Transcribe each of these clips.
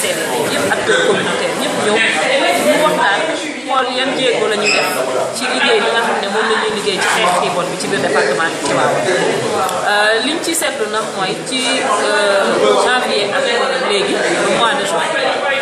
CDD yëpp acteurs communautaires ñëpp ñëw ñu waxtaan xool yan jéego la ñuy def ci liggéey li nga xam ne moom la ñuy liggéey ci xeex xiibon bi ci biir département bi ci waaw liñ ci seetlu nag mooy ci janvier ak léegi mois de juin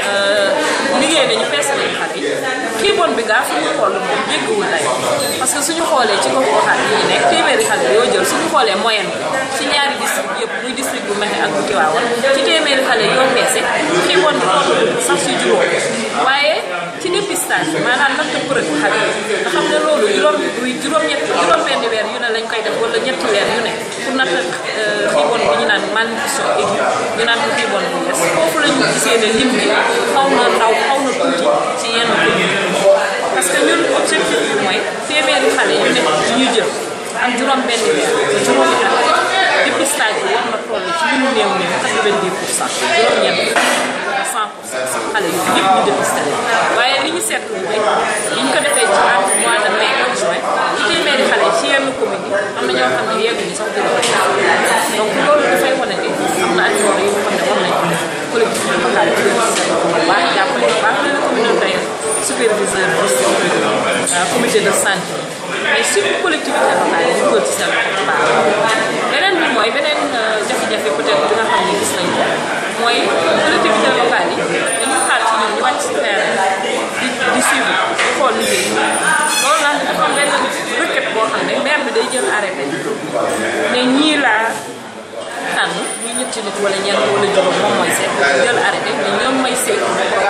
liggéey nañu peese nañu xar yi xiibon bi gaa fu ñu xool moom jéggiwul lay parce que suñu xoolee ci gox goxaat yi ñu nekk téeméeri xale yoo jël suñu xoolee moyenne bi ci ñaari district yëpp muy district bu Mekhe ak bu Tivaouane ci téeméeri xale yoo peese xiibon bi sax si juróom waaye ci dépistage bi maanaam natt përëg xale yi nga xam ne loolu juróom juróom-ñett juróom-benn weer yu ne lañ koy def wala ñetti weer yu ne pour natt xiibon bi ñu naan malnutrition aiguë ñu naan ko xiibon bu yes foofu la ñu gisee ne lim bi xaw na ndaw xaw na tuuti ci yenn commune parce que ñun objectif bi mooy téeméeri xale yu nekk yu ñu jël ak juróom-benn weer ba juróomi at dépistage bi war na toll ci li mu néew néew 90 pour cent juróom-ñeent 100 pour cent sax xale yu yëpp ñu dépisté waaye li ñu seetlu mooy li ñu ko defee ci entre mois de mai ak juin ci téeméeri xale ci yenn commune yi am na ñoo xam ne yegguñu sax juróom donc loolu dafay wane ni am na ay yoon yu nga xam ne war nañ ko collectivité locale bi bu baax jàppale bu baax leen communautaire superviseur district comité de santé mais surtout collectivité locale yi ñu ko ci seen bu baax beneen bi mooy beneen jafe-jafe peut-être bi nga xam ne gis nañ ko mooy collectivité locale yi dañu xaar ci ñun ñu wàcc si terrain di di suivre di xool liggéey loolu nag dafa am benn requête boo xam ne maire bi day jël arrêté ne ñii laa tànn ñuy ñetti nit wala ñeent wala juróom moom mooy seet jël arrêté mais ñoom may seet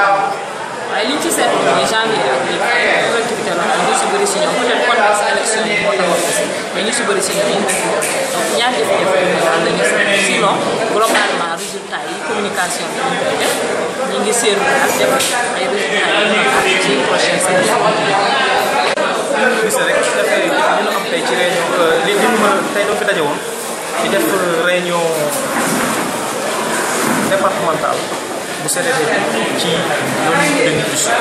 waaye li ñu ci seetlu mooy janvier ak léegi collectivité locale ñu si bëri si ñoom peut-être contexte élection yi moo taxoon aussi mais ñu si bëri si ñoom donc ñaar jafe-jafe yi daal la ñu seetlu sinon globalement résultat yi communication bi ñu koy def ñu ngi séeru daal def ay résultats yi ñu am ci prochaine semaine. gis rek dafay li ñu am tey ci réunion li li ñu tey doo fi daje woon di def réunion départementale bu CDD ci loolu ñu tuddee nutrition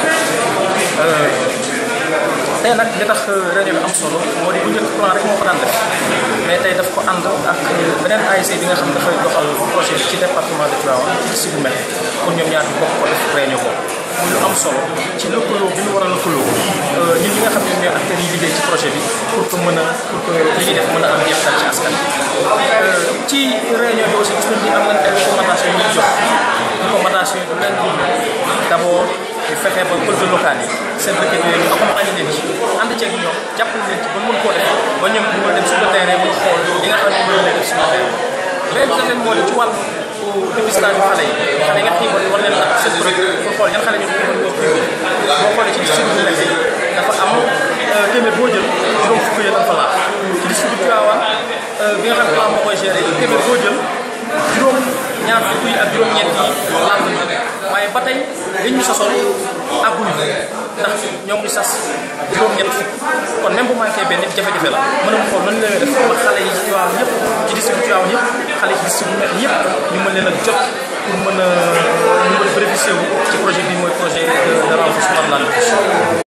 tey nag li tax réunion bi am solo moo di bu njëkk plan rek moo ko daan def mais tey daf ko ànd ak beneen ASC bi nga xam ne dafay doxal projet bi ci département de Tivaouane ci district bu Mekhe pour ñoom ñaar ñu bokk ko def réunion boobu muy lu am solo ci lëkkaloo bi ñu war a lëkkaloo ñun ñi nga xam ne ñooy acteurs yi liggéey ci projet bi pour que mën a pour que li ñuy def mën a am jeexital ci askan ci réunion bi aussi gis nañ ni am nañ ay recommandations yu ñu jox recommandation yi du leen di d' abord fexe ba collectivités locales yi seen requête yooyu ñu accompagner leen ci ànd ceeg ñoom jàppale leen ci ba mën koo def ba ñoom ñu mën a dem sur le terrain mën a xool li nga xam ne moom la def sur le terrain léegi tamit moo di ci wàllu dépistage yu xale yi xale yi nga xiibal war leen natt seen projet pour xool yan xale ñoo xiibal ñoo xiibal boo xoolee ci district bu Mekhe dafa am téeméer boo jël juróom fukk yi dafa fa laal ci district bu Tivaouane bi nga xam ne plan moo koy géré téeméer boo jël juróom ñaar fukk yi ak juróom-ñeent yi laal nañu waaye ba tey liñ ñu sasoon àgguñu ndax ñoom ñu sas juróom-ñett fukk kon même bu manqué benn jafe-jafe la mën a xool nan la def ba xale yi ci Tivaouane ñëpp ci district Tivaouane yëpp xale yi ci district bu Mekhe yëpp ñu mën leen a jot pour mën a ñu mën a bénéficier wu ci projet bi mooy projet de renforcement de la nutrition